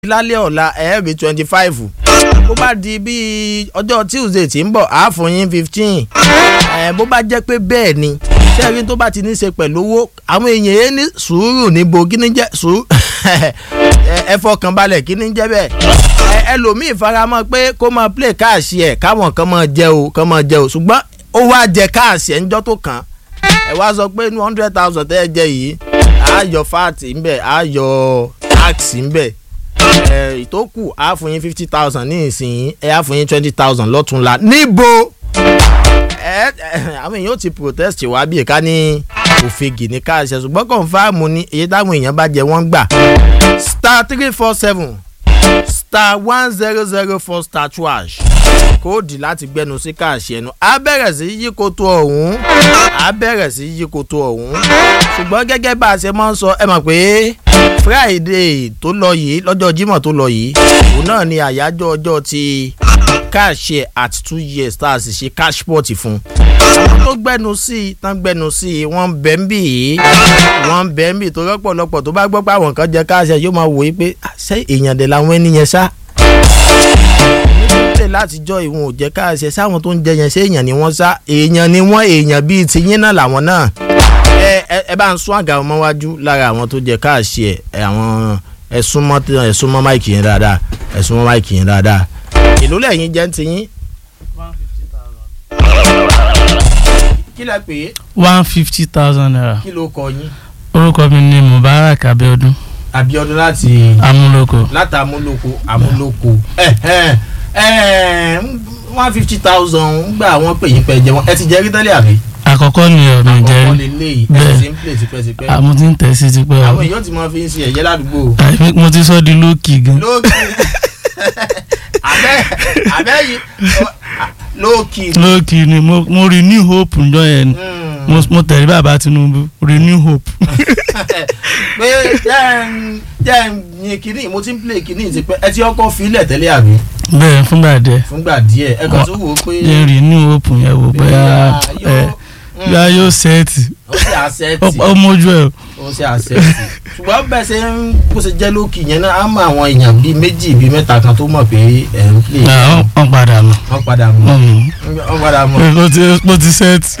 lálẹ́ ọ̀la ẹ̀ẹ́rì twenty five bó bá di bíi ọjọ́ tuesday tí ń bọ̀ á fún yín fifteen bó bá jẹ́ pé bẹ́ẹ̀ ni sẹ́ẹ̀rí tó bá ti ní í ṣe pẹ̀lú owó àwọn èèyàn yẹn ní sùúrù níbo kí ni jẹ́ sùúrù ẹ fọkàn balẹ̀ kí ni jẹ́ bẹ́ẹ̀ ẹlòmíì faramọ́ pé kó máa play káàsì ẹ̀ káwọn kan máa jẹ o kan máa jẹ o ṣùgbọ́n ó wá jẹ káàsì ẹ̀ ńjọ́ tó kàn ẹ wá sọ pé one hundred thousand tẹ́ ẹ jẹ yìí á yọ fat ńbẹ̀ á yọ tax ńbẹ̀ ìtókù á fún yín fifty thousand ní ìsìn ẹ á fún yín twenty thousand lọ́túnla níbo àwọn èèyàn ti protest wá bí ìka ní òfegè ní káàṣẹ ṣùgbọ́n kọ̀ǹfàmù ni èyí táwọn èèyàn bá jẹ wọ́n gbà star three four seven star one zero zero four star twash kóòdì láti gbẹnu sí káàṣẹ ẹnu á bẹ̀rẹ̀ sí yí koto ọ̀hún á bẹ̀rẹ̀ sí yí koto ọ̀hún ṣùgbọ́n gẹ́gẹ́ bá a ṣe máa ń sọ ẹ mọ̀ pé friday tó lọ yìí lọ́jọ́ jímọ̀ tó lọ yìí òun náà ni àyájọ́ ọjọ́ ti káàṣẹ at two years tá a sì ṣe cashport fún àwọn tó gbẹnu sí i tán gbẹnu sí i wọ́n bẹ̀ ń bì í wọ́n bẹ̀ ń bì tó rọ́pọ̀lọpọ̀ tó bá gbọ́ pé àwọn kan jẹ káàṣẹ yóò máa wòye pé ṣé èèyàn dẹ̀ làwọn ẹni yẹn ṣá nítorí látijọ́ ìwọ̀n ò jẹ́ káàṣẹ sáwọn tó ń jẹ yẹn ṣé èèyàn ni wọ́n ṣá èèyàn ni wọ́n èèyàn bíi tiyín náà làwọn náà ẹ bá ń sún àga ọmọ wájú lára àwọn tó jẹ káàṣẹ àwọn ẹsùn mọ ẹsùn mọ máìkì yẹn dáadáa ẹsùn mọ máìkì yẹn dáadáa èló lẹ́yìn jẹ́ ń tiyín. kí lẹ pè é. one fifty thousand naira. kí ló kọ yín. orúkọ mi ni mubarak abiodun abiodun láti. amúlòkó. láti amúlòkó amúlòkó one fifty thousand ń gbà wọ́n pè yín pẹ́ jẹ́ wọ́n ẹ ti jẹ́ rí tẹ́lẹ̀ àbí. àkọ́kọ́ ni ọ̀nà àkọ́kọ́ ìjẹ́rí lè léyìí ẹ Bẹ́ẹ̀. ti ń play tipẹ́tipẹ́. àmọ́ tí ń tẹ̀ sí ti pẹ́ àwọn o èèyàn ti máa fi ń ṣe ẹ̀yẹ ládùúgbò. Àìmí- mo ti sọ di lókì gan lókì abẹ́ abẹ́ yìí lókì. lókì ni mo mo rí new hope njọ yẹn ni mo mo tẹ̀lé bàbá tinubu renew hope pé jẹ́ ń jẹ́ ń yin kínní mo ti ń play kínní ti pẹ́ ẹ ti ọkọ̀ filẹ̀ tẹ́lẹ̀ àbí bẹ́ẹ̀ fúngbà díẹ̀ fúngbà díẹ̀ ẹ kàn tó wò ó pé jẹ́ renew hope yẹn wò bóyá ẹ bóyá yóò sẹ́ẹ̀tì ó ṣe àṣẹ́tì ó mójú ẹ̀ ó ṣe àṣẹ́tì ṣùgbọ́n bẹ́ẹ̀ ṣe ń bó ṣe jẹ́ lókì yẹn náà á mọ àwọn èèyàn bíi méjì bíi mẹ́ta kan tó mọ̀ pé ẹ̀ ń play wọ́n padà mọ̀ wọ́n padà mọ̀ wọ́n padà mọ̀ mo ti mo ti sẹ́ẹ̀tì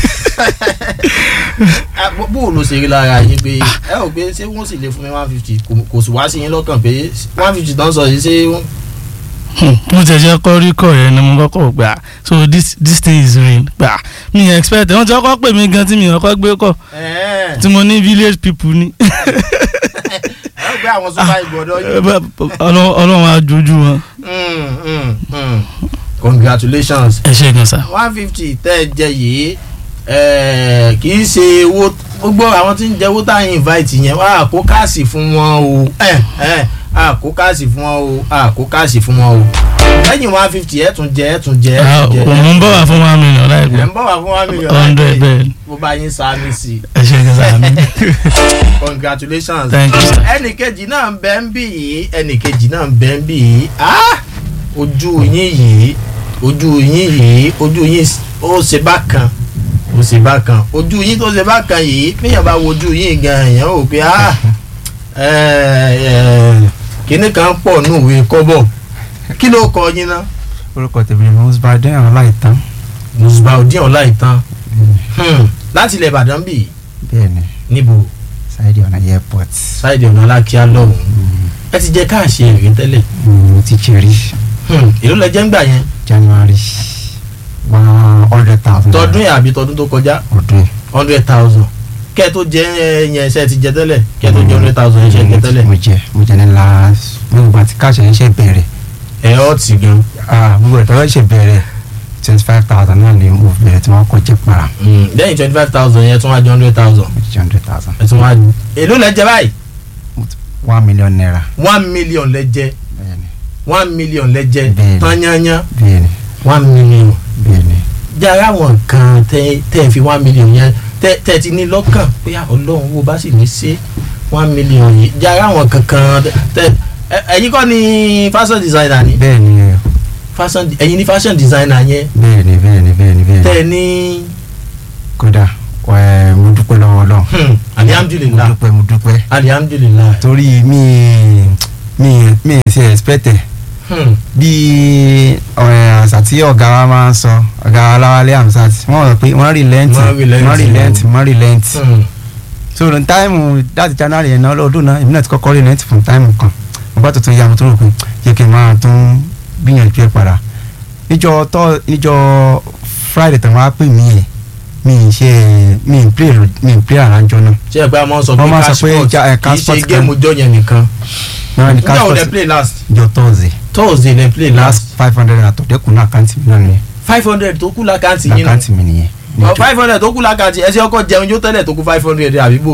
Ah, bó- bó o ló ṣe rí lára yín pé ẹ ò pé ṣé wọ́n sì lè fún mi one fifty kò sì wá sí yín lọ́kàn pé one fifty tán sọ yìí ṣé wọ́n- mo ti ẹ̀jẹ̀ kọ́ rí kọ̀ yẹn ni mo kọ́kọ́ gbà so this this thing is real gbà mi expect wọ́n ti kọ́kọ́ pè mí gan tí mi kọ́kọ́ gbé kọ̀ ẹ̀ẹ́ tí mo ní village people ni ẹ ò gbé àwọn super ìgbọ̀dọ̀ yín. Ọlọ́- ọlọ́run ajojú wọn. Mm, mm, mm. congratulations ẹ ṣe gan sa. one fifty tẹ́ ẹ jẹ yìí eh, kì í ṣe owó gbogbo àwọn tí ń jẹ owó tá à ń invite yẹn wá kó káàsì fún wọn o Eh, eh, a kó káàsì fún wọn o a kó káàsì fún wọn o lẹ́yìn one fifty ẹ̀ tún jẹ ẹ̀ tún jẹ ẹ̀ tún jẹ òun ń bọ̀ wá fún one million ẹ̀ láìpẹ́ ń bọ̀ wá fún one million hundred bẹ́ẹ̀ ni. bó bá yín sáámi sí i ẹ ṣe gan sa mi. congratulations thank you sir. ẹnì kejì náà ń bẹ ń bì yìí ẹnì kejì náà ń bẹ ń bì yìí Ah! ojú yín yìí ojú yín yìí ojú yín ó ṣe bákan ó ṣe bákan ojú yín tó ṣe bákan yìí péyàn bá wojú yín gan èèyàn ò pé ah kíní kan pọ̀ nù ìwé kọ́bọ̀ kí ló kọ yín ná. orúkọ tèmi ni musbaden ọláìtàn musbaudin ọláìtàn Hmm, láti ilẹ̀ ìbàdàn bì bẹ́ẹ̀ ni níbo sáyidì ọ̀nà airport ṣáìdì ọ̀nà alákíá lọ́hùn ẹ ti jẹ káàṣì èrè tẹ́lẹ̀ mo ti cherry Hmm, èló lẹ jẹ́ ń gbà yẹn january one hundred thousand tọdún yẹn àbí tọdún tó kọjá ọdún hundred thousand kẹ́ ẹ tó jẹ yẹn ṣe ti jẹ tẹ́lẹ̀ kẹ́ ẹ tó jẹ hundred thousand yẹn ṣe jẹ tẹ́lẹ̀ mo jẹ mo jẹ ní last gbogbo àti káàṣẹ yẹn ṣe bẹ̀rẹ̀ ẹ ọ́ tì gan. ah gbogbo ẹ̀ tọ́lá ṣe bẹ̀rẹ̀ twenty five thousand náà ni mo bẹ̀rẹ̀ tí wọ́n kọ́ jẹ́ para lẹ́yìn twenty five thousand yẹn tún wá jẹ hundred thousand mo ti jẹ hundred thousand ẹ tún wá èló lẹ jẹ báyìí one million naira one million lẹ jẹ bẹ́ẹ̀ ni one million lẹ jẹ Bẹ́ẹ̀ni. tányányá bẹ́ẹ̀ ni one million bẹ́ẹ̀ ni jára àwọn kan tẹ tẹ fi one million yẹn tẹ tẹ ti ní lọ́kàn pé ah, ọlọ́run wo bá sì ní ṣe one million yìí jára àwọn kankan tẹ ẹ- ẹ̀yin kọ́ ni fashion designer ni bẹ́ẹ̀ ni fashion ẹ̀yin ni fashion designer yẹn bẹ́ẹ̀ ni bẹ́ẹ̀ ni bẹ́ẹ̀ ni bẹ́ẹ̀ ni tẹ ní kódà ẹ mo dúpẹ́ lọ́wọ́ Ọlọ́run hmm, mo alihamdulilah dúpẹ́ mo dúpẹ́ alihamdulilah torí mi mi mi mi ì ṣe expect ẹ̀ Hmm. bí ọ̀rẹ́ àṣà tí ọ̀gá wa máa ń sọ ọ̀gá wa láwálé amsat wọ́n rò pé wọ́n relent Wọ́n relent, wọ́n relent wọ́n relent Hmm. so ní táìmù láti january yẹn náà lọ́dún náà èmi náà ti kọ́kọ́ relent fún táìmù kan mo bá tuntun ya mo tó rò pé yẹ kí n máa tún gbìyànjú ẹ̀ padà níjọ́ tọ́ níjọ́ friday tàn wá pè mí ẹ̀ mi ì ṣe mi ì play mi ì play àránjọ náà ṣé ẹ pé a máa ń sọ pé Wọ́n máa ń sọ cash pé sport ja- eh, kì í cash ṣe sport géèmù ọjọ́ yẹn nìkan náà ní nígbà wo lẹ cash play last jọ thursday thursday lẹ play last last five hundred naira tó dẹ́kun náà àkáǹtì mi náà nìyẹn five hundred tó kù lákàntì yín nù àkáǹtì mi nìyẹn. five hundred tó kù lákàntì ẹ ṣe ọkọ jẹun jó tẹ́lẹ̀ tó kù five hundred àbíbò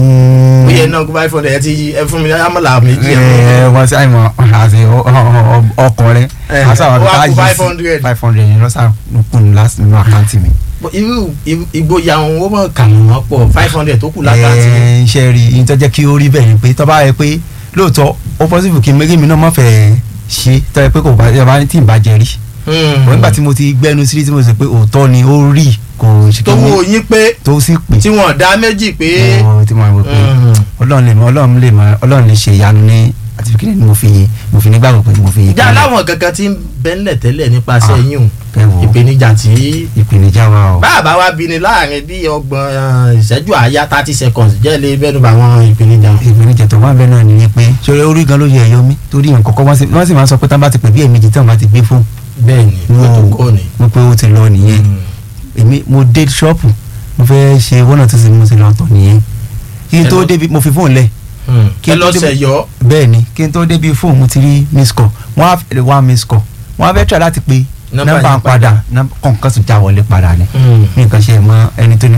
ó yẹ náà kù five hundred ẹ ti ẹ fún mi amọ̀là méjì ẹ ẹ wọ́n sí àìmọ̀ àti ọkọ̀ rẹ Eh, àṣà ó wá wà kù bá 500. five hundred yẹn lọ́sà kún last nínú àkáǹtì mi. Bọ̀ irú irú- ìgboyà wọn ó mọ̀ kà wọ́n pọ̀ five hundred tó kù lákàntì ẹ iṣẹ́ rí i tó jẹ́ kí ó rí bẹ́ẹ̀ ni pé tó bá yẹ pé lóòótọ́ ó possible kí méjì mi náà má fẹ́ ṣe tó yẹ pé kò bá yẹ bá ní tí ì bá jẹ rí. Hmm. wọ́n nígbà tí mo ti gbẹ́nu sí tí mo sọ pé òótọ́ ni ó rí kò ṣe tó kí wo ni yín pé tó sì pè. tí wọ́n dá méjì pé Ó, tí mo rò pé Hmm. ọlọ́run lè mọ ọlọ́run lè mọ ọlọ́run lè ṣe ìyanu ní àti fi kíni ni mo fi mo fi nígbàgbọ́ pé mo fi ìjà láwọn kankan tí ń bẹ́ńlẹ̀ tẹ́lẹ̀ nípasẹ̀ Ah. yín o ẹ wo ìpèníjà tí ìpèníjà wa o. báàbá wa bí ni láàrin bí ọgbọ̀n eh, ìṣẹ́jú àáyá thirty seconds jẹ́ lè bẹ́nu bá àwọn ìpèníjà. ìpèníjà tó wà bẹ́ẹ̀ náà nìyẹn pé ṣọlẹ orí gan ló yẹ ẹ̀yọ́ mi torí nǹkan kọ́kọ́ wọ́n sì wọ́n sì máa ń sọ pé tán bá ti pè bí ẹ̀mejì tán bá ti gbé fóònù bẹ́ẹ̀ ni Wọ́n- protocol ni. wọ́n pé ó ti lọ nìyẹn èmi mo dé ṣọ́ọ̀pù mo fẹ́ ṣe wọ́n náà tó sì mo ti lọ tọ̀ nìyẹn kí n tó Hello. débi mo fi fóònù lẹ̀ Hmm. Kí ẹ n tó lọ́sẹ̀ débi- yọ bẹ́ẹ̀ ni kí n tó débi fóònù mo ti rí miss call wọ́n á fẹ́ wá miss call wọ́n á fẹ́ try láti pe Nọ́mbà nọ́mbà yẹn ń padà kọ̀ǹkan tó já wọlé padà ni mi nǹkan ṣe mọ ẹni tó ní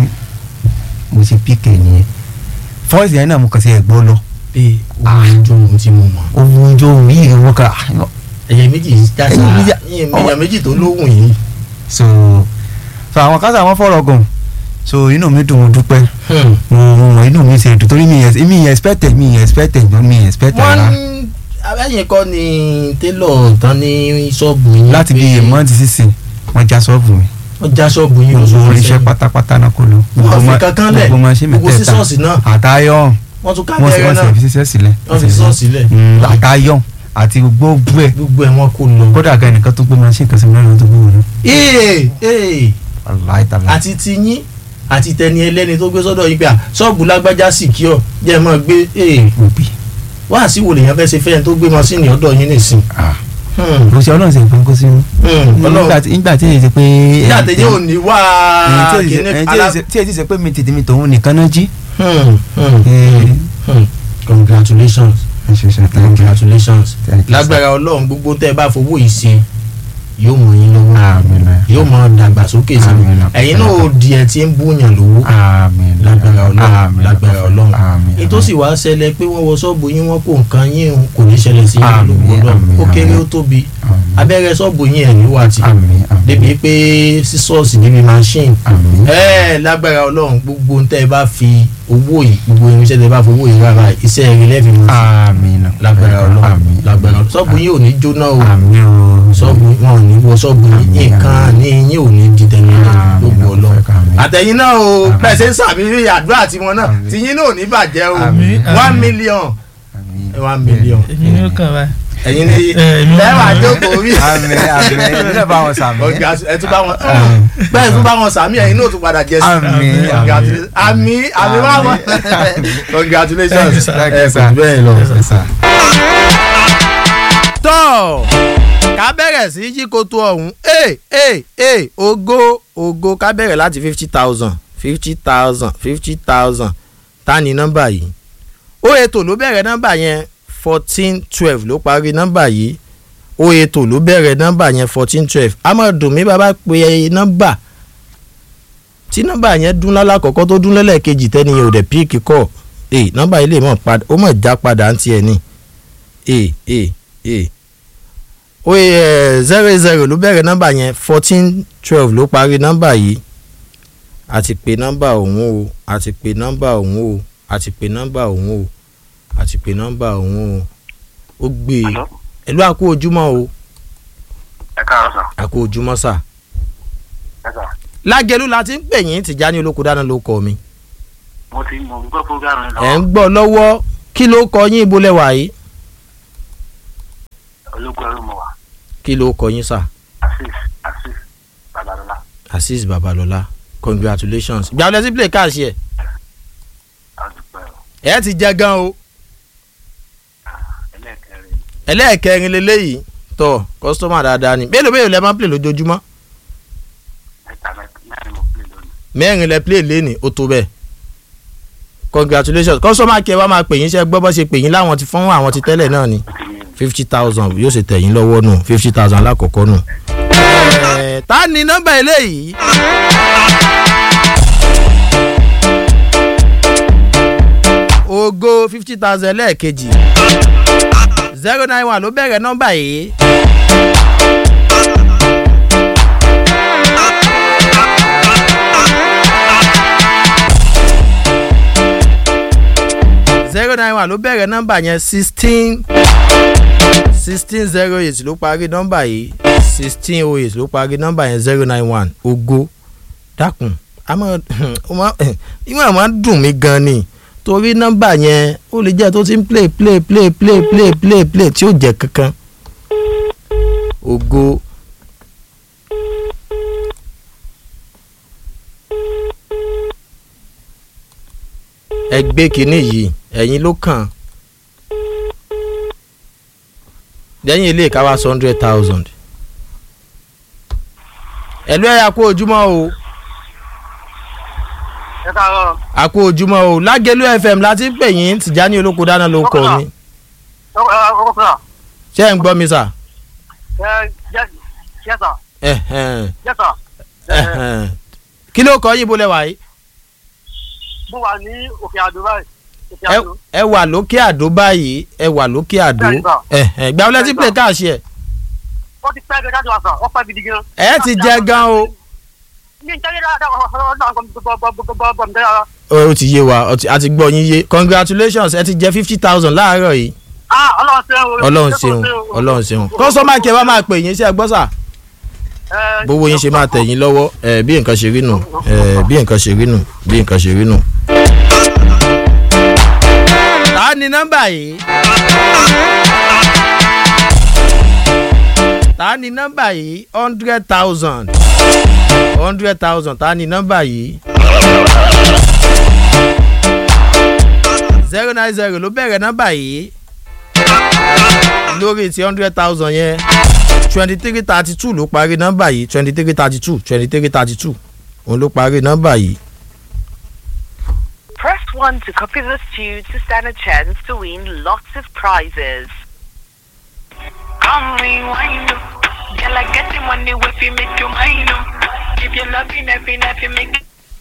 mo ṣe píkè nìyẹn fọ́ọ̀sì yẹn náà mo kàn sí ẹ̀gbọ́n lọ pé ohun ojú ohun tí mo mọ̀ ohun ojú ohun yìí wọ́n kà ẹ̀yẹ méjì yìí já Ẹ̀yẹ méjì- sáà èèyàn méjì tó lóhùn yìí. so so àwọn kásá wọn fọ̀rọ̀ gùn so inú mi dùn mo dúpẹ́ Hmm. mo mo mọ inú mi ṣe dùn torí mi yẹn mi yẹn expected mi yẹn expected mi yẹn expected wọ́n rárá abẹ́yìn kọ́ ni télọ̀ tán ní ṣọ́ọ̀bù yín láti bí pé mọ́ǹtì sísìn wọ́n já ṣọ́ọ̀bù mi wọ́n já ṣọ́ọ̀bù yín gbogbo lóṣù oríṣẹ́ sẹ́yìn. pátápátá náà kò lọ wọ́n fi ma- kankan lẹ̀ gbogbo machine gbogbo mẹ́tẹ̀ẹ̀ta sísọ́ọ̀sì náà àtayọ̀ wọ́n tún ká wọ́n sì bẹ́rẹ̀ wọ́n náà sì fi ṣiṣẹ́ sílẹ̀ wọ́n fi sísọ́ọ̀sì lẹ̀ Mm, àtayọ̀ àti gbogbo ẹ̀ gbogbo ẹ̀ wọ́n kò lọ. kódà gan ẹnìkan tó gbé machine kan sí mi lọ́dún tó gbé wọn náà ee ee aláìtàlá àti tiyín àti tẹni ẹlẹ́ni tó gbé sọ́dọ̀ yín pé à ṣọ́ọ̀bù lágbájá sì kí ọ jẹ́ ẹ máa gbé ee òbí wá sí wo lèèyàn fẹ́ ṣe fẹ́yẹn tó gbé mọ́sínì ọ̀dọ̀ yín nìsín. Hmm. kò sí ọlọ́run sì ń kó sínú Hmm. nígbà ọlọ́run tí nígbà tí èyí ti pé nígbà tí yóò ní wá èyí tí kíní èyí alá. tí èyí ti sẹ pé mi tètè mi tòun nìkan náà jí. Hmm. Hmm. Eh, Hmm. congratulations ẹ ṣe ṣe thank you. congratulations Thank you, sir. lágbára ọlọ́run gbogbo tẹ́ ẹ bá fowó yìí ṣe yóò mọ yín lọ́wọ́ Àmín náà. yóò mọ dàgbàsókè sí Àmín náà. ẹ̀yin náà ó di ẹ tí ń búyàn lówó Àmín náà. lágbára ọlọ́run Àmín náà. lágbára ọlọ́run Àmín náà. ètò sì wá ṣẹlẹ̀ pé wọ́n wọ ṣọ́ọ̀bù yín wọ́n kó nǹkan yín o, kò ní ṣẹlẹ̀ sí yín Àmín, lóko ọlọ́run àmín, ó kéré àmín. ó tóbi Àmín. abẹ́rẹ́ ṣọ́ọ̀bù yín ẹ̀ níwà tì Àmín, àmín. débi pé sísọ́ọ̀sì níbi machine Àmín. ẹ lágbára ọlọ́run gbogbo ń tẹ́ ẹ bá fi owó yìí gbogbo irinṣẹ́ tẹ́ ẹ bá fi owó yìí rárá iṣẹ́ rẹ lẹ́ẹ̀fì mọ́ sí Àmín náà. lágbára ọlọ́run Àmín. lágbára ọlọ́run ṣọ́ọ̀bù yín ò ní jóná o Àmín o. ṣọ́ọ̀bù wọn ò ní wọ ṣọ́ọ̀bù yín Àmín, nǹkan àmín. ní yín ò ní di tẹ̀lé Àmín, gbogbo ọlọ́run àmín. àtẹ̀yìn náà o Àmín. bẹ́ẹ̀ ṣe ń sàmì àdúrà tiwọn náà Àmín. tìyín náà ò ní bàjẹ́ o Àmín, one àmín. million Àmín. one million èmi ni ó kàn báyìí. ẹ̀yin ní Eh, èmi náà- lẹ́wà jókòó rí Àmín àmín èmi náà bá wọn sàmì. ọ̀gá ẹ tún bá wọn Àmín. bẹ́ẹ̀ tún bá wọn sàmì ẹ̀yin náà tún padà jẹ sí Àmín, Congratulations. àmì àmì wà wọn Thank you, congratulations sir. Thank ẹ you, kò sir. jù bẹ́ẹ̀ lọ. Yes, sir. tọ́ ká bẹ̀rẹ̀ sí jíkoto ọ̀hún ee ee ee ògo ògo ká bẹ̀rẹ̀ láti fifty thousand fifty thousand fifty thousand ta ni nọ́mbà yìí ó ètò ló bẹ̀rẹ̀ nọ́mbà yẹn fourteen twelve ló parí nọ́mbà yìí ó ètò ló bẹ̀rẹ̀ nọ́mbà yẹn fourteen twelve amọ̀dùnmí bàbá pe nọ́mbà tí nọ́mbà yẹn dún lálákọ̀ọ́kọ́ tó dún lẹ́lẹ́kejì tẹ́ni yẹn ò dẹ̀ píìkì kọ́ ee nọ́mbà yìí lè mọ̀ padà ó mọ̀ já padà ń tiẹ̀ ni ee ee ee oye zero zero ló bẹ̀rẹ̀ nọ́mbà yẹn fourteen twelve ló parí nọ́mbà yìí àti pé nọ́mbà òun o àti pé nọ́mbà òun o àti pé nọ́mbà òun o àti pé nọ́mbà òun o ó gbé e Hello? ẹ̀lú àkó ojúmọ́ o ẹ káàárọ̀ sà àkó ojúmọ́ sà ẹ sà lágẹ̀lú la ti ń pè yín Tìjání olóko dáná ló kọ mi mo ti mọ̀ ń gbọ́ program yẹn ẹ̀ ń lọ́wọ́ gbọ́ lọ́wọ́ kí ló kọ yín ibo lẹ́wà yìí ológun ẹrú mo wà kí ló kọ yín sà asis asis babalọla azeez babalọla congratulations ìgbà wọlé sí play cash yẹ àdúpẹ́ o ẹ ti jẹ gan o ẹlẹ́ẹ̀kẹrin ẹlẹ́ẹ̀kẹrin leléyìí tọ kọ́sítọ́mà dáadáa ni mélòó mélòó lẹ máa ń play lójoojúmọ́ mẹ́ta mẹ́ta mẹ́rin mo pè lónìí mẹ́rin lẹ play léni ó tó bẹ́ẹ̀ congratulations kọ́sítọ́mà kí ẹ wá máa pè yín ṣe gbọ́ bọ́ ṣe pè yín láwọn ti fún àwọn ti tẹ́lẹ̀ náà ni ó ti yé mi fifty thousand yóò ṣe tẹ̀yìn lọ́wọ́ nù fifty thousand alákọ̀ọ́kọ́ nù. Ẹ̀ẹ́, ta ni nọ́mbà eléyìí. ogo fifty thousand lẹ́ẹ̀kejì zero nine one ló bẹ̀rẹ̀ nọ́mbà yìí. zero nine one ló bẹ̀rẹ̀ nọ́mbà yẹn sixteen sixteen zero eight ló parí nọ́mbà yìí sixteen oh eight ló parí nọ́mbà yẹn zero nine one ogo dákun àmọ́ ìwọ̀n àmọ́ dùn mí gan ni torí nọ́mbà yẹn ó lè jẹ́ tó ti ń play play play play play play play tí ó jẹ́ kankan ogo. ẹ gbé kínní yìí ẹ̀yin ló kàn lẹ́yìn ilé ìkáwá hundred thousand ẹ̀lú ẹ̀yà kú ojúmọ́ o ẹ káàárọ̀ a kú ojúmọ́ o lágẹ̀lú fm láti ń pè yín tìjání olóko dáná ló kọ mi ọkọ fúnra ṣé ẹ̀ ń gbọ́ mi sà ẹ jẹ jẹ sà Ẹ̀hẹ̀n, jẹ sà ẹ̀hẹ̀n. kí ló kọ yín bó lẹ wà yìí mo wà ní òkè àdó báyìí òkè Ẹ- àdó ẹ wà lókè àdó báyìí ẹ wà lókè àdó Bẹ́ẹ̀ni sà. Ẹ̀hẹ̀n, ìgbà wọlé tí play káàṣì ẹ ó ti pẹ́ gẹ́gẹ́ jáde wá sà ó pẹ́ gidi gan. ẹ ti jẹ gan o mi ń tẹ́lẹ̀ dáadáa ọ̀dọ́ àwọn gbọ̀gbọ̀gbọ̀ mi dára. ó ti yé wa ó ti- a ti gbọ́ yín yé congratulations ẹ ti jẹ fifty thousand láàárọ̀ yìí ah ọlọ́run ṣeun o. ọlọ́run ṣeun ọlọ́run ṣeun kọ́sọ́mà kí ẹ wá máa pè yín sí ẹ gbọ́ sà Ẹ, bówó yín ṣe máa tẹ̀ yín lọ́wọ́ ẹ bí nǹkan ṣe rí nù ẹ bí nǹkan ṣe rí nù bí nǹkan ṣe rí nù. ta ni nọ́mbà yìí ta ni nọ́mbà yìí hundred thousand hundred thousand ta ni nọ́mbà yìí zero nine zero ló bẹ̀rẹ̀ nọ́mbà yìí lórí ti hundred thousand yẹn twenty three thirty two ló parí nọ́mbà yìí twenty three thirty two twenty three thirty two òun ló parí nọ́mbà yìí. Press 1 to copy this tune to stand a chance to win lots of prizes. Come rewind. Girl, I get the money if you make you mine. If you love me, nothing, nothing, make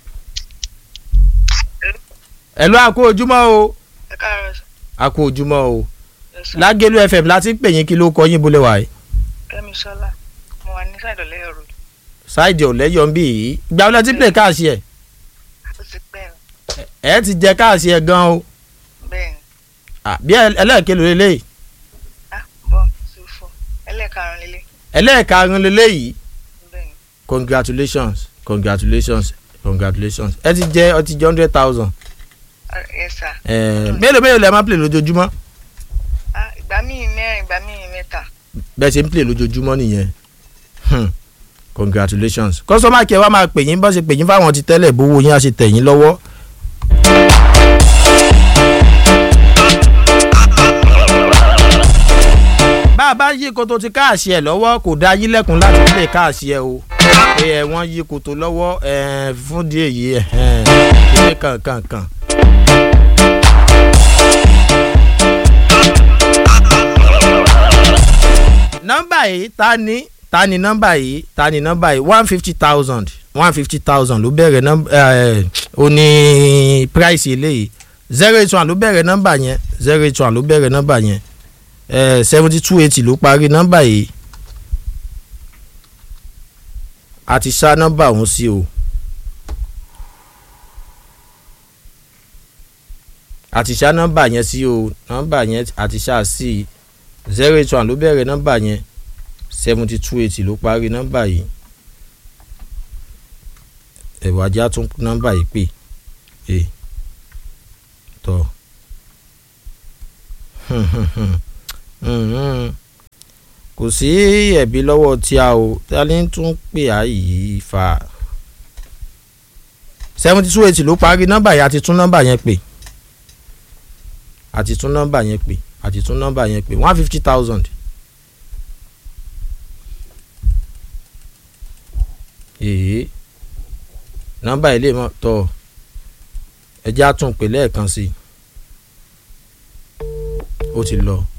ẹ ló àkó ojúmọ́ o ẹ káàárọ̀ sọ. àkó ojúmọ́ o Ẹ sọ. lágẹ̀lú fm láti ń pè yín kí ló kọ yín bólẹ̀ wáyé Kẹ́mi Sọ́lá, mo wà ní sáìdọ̀ lẹ́yọ̀ road. ṣáìdì ọ̀lẹ́yọ̀ ń bì yìí ìgbà wọlé tí play káàsì ẹ̀ Ó ti pẹ́ o. ẹ̀ ti jẹ káàsì ẹ̀ gan o Bẹ́ẹ̀ ni. Ah, bí ẹ- ẹlẹ́ẹ̀kẹ́ ló lélẹ́yìí Ah, bọ́ two four. Ẹlẹ́ẹ̀karùn-ún lélẹ̀. ẹlẹ́ẹ̀karùn lélẹ́yìí Bẹ́ẹ̀ ni. congratulations congratulations congratulations ẹ ti jẹ ọ ti jẹ hundred thousand Ah, Yes sir. mélòó mélòó lẹ máa play lójoojúmọ́ Ah, ìgbà míì mẹ́rin, ìgbà míì mẹ́ta. bẹ́ẹ̀ ṣe ń play lójoojúmọ́ nìyẹn Hmm. congratulations kọ́sọ́mà kí ẹ wá máa pè yín bọ́ ṣe pè yín fáwọn ti tẹ́lẹ̀ bówó yín á ṣe tẹ̀ yín lọ́wọ́. bá a bá yí koto ti káàṣì ẹ lọ́wọ́ kò dá yín lẹ́kùn láti play káàṣì ẹ o pé ẹ wọ́n yí koto lọ́wọ́ ẹ fún díẹ̀ yìí ẹ kíní kankan kan. nọ́mbà yìí ta ni ta ni nọ́mbà yìí ta ni nọ́mbà yìí one fifty thousand one fifty thousand ló bẹ̀rẹ̀ nọ́mbà ẹ̀ ó ní price eléyìí zero eight one ló bẹ̀rẹ̀ nọ́mbà yẹn zero eight one ló bẹ̀rẹ̀ nọ́mbà yẹn ẹ̀ seventy two eighty ló parí nọ́mbà yìí a ti ṣá nọ́mbà ọ̀hún sí o a ti ṣá nọ́mbà yẹn sí o nọ́mbà yẹn a ti ṣá sí zero eight one ló bẹ̀rẹ̀ nọ́mbà yẹn seventy two eighty ló parí nọ́mbà yìí ẹ̀rọ ajá tún nọ́mbà yìí pè é tọ́ kò sí ẹ̀bí lọ́wọ́ tí a ò tálí tún pè á yìí fa seventy two eighty ló parí nọ́mbà yẹn àti tún nọ́mbà yẹn pè àti tún nọ́mbà yẹn pè àti tún nọ́mbà yẹn pè one fifty thousand. èyí nọ́mbà ilé mọ tọ ẹjẹ àtúnpè lẹ́ẹ̀kan sí i ó ti lọ